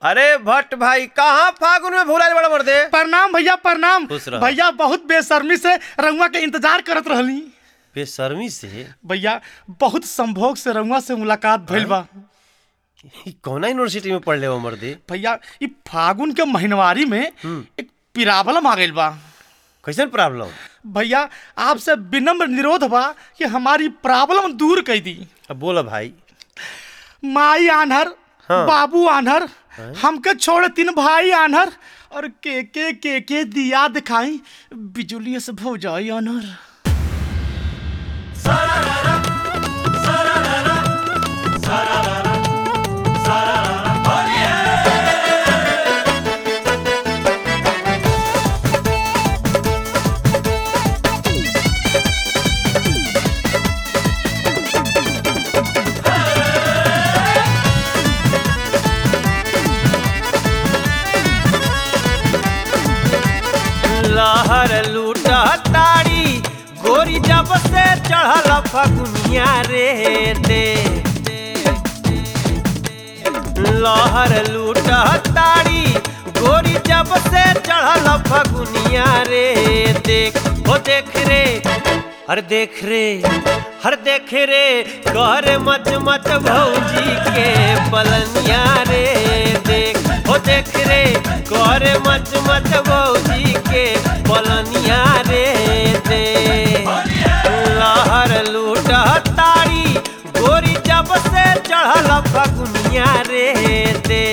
अरे भट्ट भाई कहाँ फागुन में भूलाइल बड़ा मर्दे प्रणाम भैया प्रणाम खुश रह। भैया बहुत बेशर्मी से रंगवा के इंतजार करत रहली बेशर्मी से भैया बहुत संभोग से रंगवा से मुलाकात भइल बा ई कौना यूनिवर्सिटी में पढ़ले हो मर्दे भैया ई फागुन के महीनवारी में एक पिरावलम आ गइल बा कैसन प्रॉब्लम भैया आपसे विनम्र निरोध बा कि हमारी प्रॉब्लम दूर कर दी अब बोला भाई माई आन्हर हाँ। बाबू आन्हर हमके छोड़ तीन भाई आन्हर और के के के के दिया दिखाई बिजुली से भौ जाई आन्हर लहर लूटा ताड़ी गोरी जब से चढ़ल फगुनिया रे दे लहर लूटा ताड़ी गोरी जब से चढ़ल फगुनिया रे देख हो देख रे हर देख रे हर देख रे कर मच मच भौजी के पलनिया रे देख हो देख रे कर मच मच भौजी के पलनिया रे दे लहर लूटा ताड़ी गोरी जब से चढ़ल फगुनिया रे दे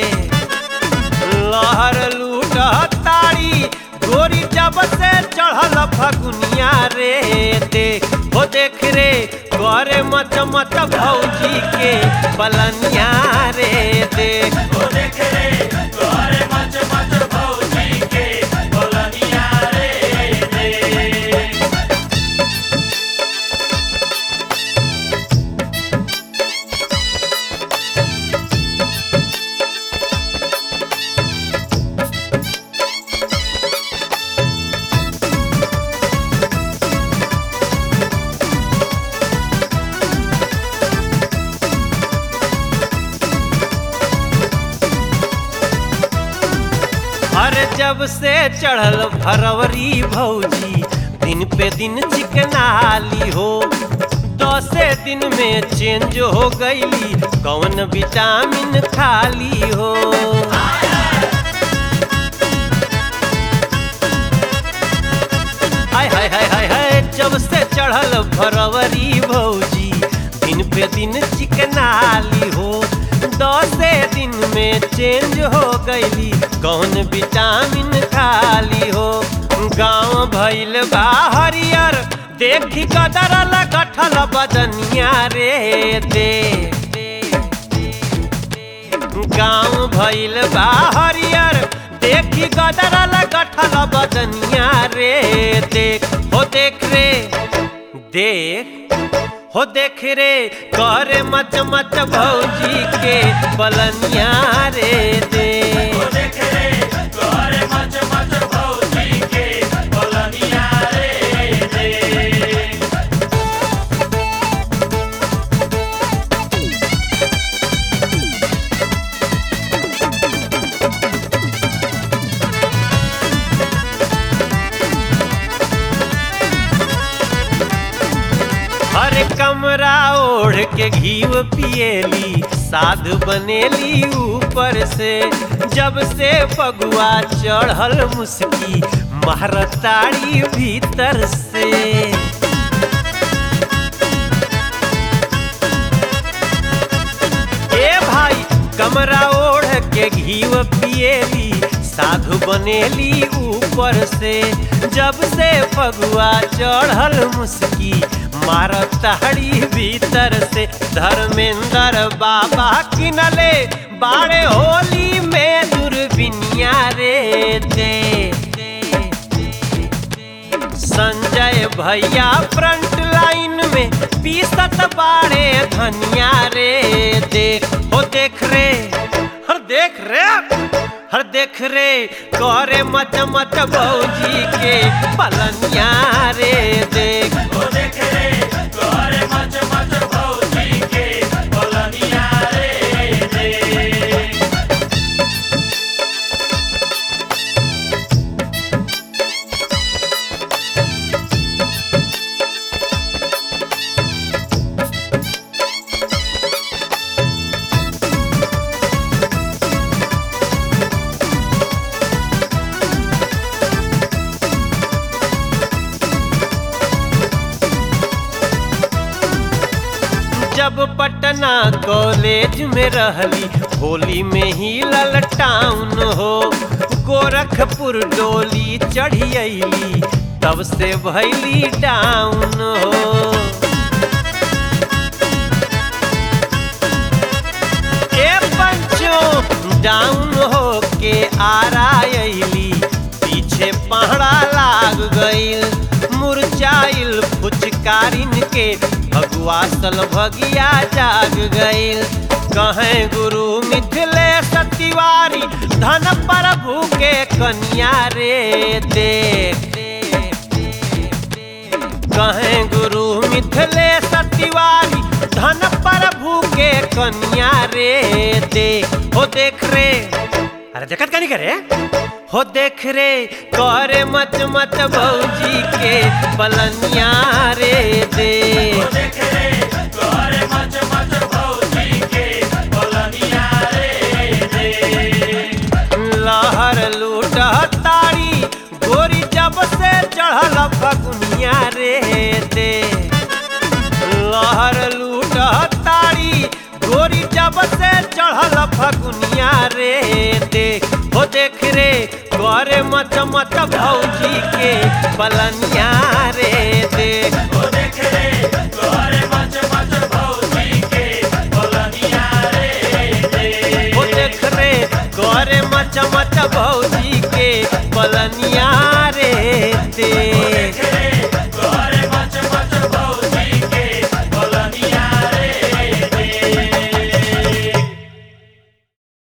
लहर लूटा ताड़ी गोरी जब से चढ़ल फगुनिया रे देख हो देख रे करे मच मच भौजी के पलनिया रे देख हो देख रे करे मच मच भौजी के पलनिया रे देख हर जब से चढ़ल फरवरी भौजी दिन पे दिन चिकनाली हो दसे दिन में चेंज हो गईली कौन विटामिन खाली हो हाय हाय हाय हाय हाय जब से चढ़ल फरवरी भौजी दिन पे दिन चिकनाली हो दसे दिन में चेंज हो गईली कौन विटामिन खाली हो गाँव भइल बा हरियर देखी कदरल गठल बदनिया रे दे गाँव भइल बा हरियर देखी गदरल गठल बदनिया रे देख हो देख रे देख हो देख रे करे मच मच भौजी के पलनिया रे दे हो देख रे करे मच मच भौजी के पलनिया रे दे हर कमरा ओढ़ के घीव पिएली साध बनेली ऊपर से जब से पगुआ चढ़ल मुस्की महरताड़ी भीतर से ए भाई कमरा ओढ़ के घीव पिएली साधु बनेली ऊपर से जब से फगुआ चढ़ल मुस्की मारत ताड़ी भीतर से धर्मेंद्र बाबा किनले बाड़े होली में दूरबीनिया रे दे संजय भैया फ्रंट लाइन में पीसत बाड़े धनिया रे देख हो देख रे हर देख रे हर देख रे करे मच मच भौजी के पलनिया रे देख हो देख रे करे मच मच भौजी के पलनिया रे देख जब पटना कॉलेज में रहली होली में ही ललटाउन हो गोरखपुर डोली चढ़ी अली तब से भैली डाउन हो ए पंचो डाउन हो के आरायली पीछे पहड़ा लाग गईल मुरझाइल फुचकारिन के भगवा सल भगिया जाग गईल कहे गुरु मिथिले सतिवारी धन प्रभु के कन्या रे देख कहे गुरु मिथिले सतिवारी धन प्रभु के कन्या रे देख हो देख रे अरे देखत का नहीं करे हो देख रे करे मत मत भौजी के पलनिया रे दे लहर लूट तारी गोरी जब से चढ़ल फगुनिया रे दे लहर लूट तारी गोरी जब से चढ़ल फगुनिया रे देख हो देख रे करे मत मत भौजी के पलनिया रे देख हो देख रे करे मच मच भौजी के पलनिया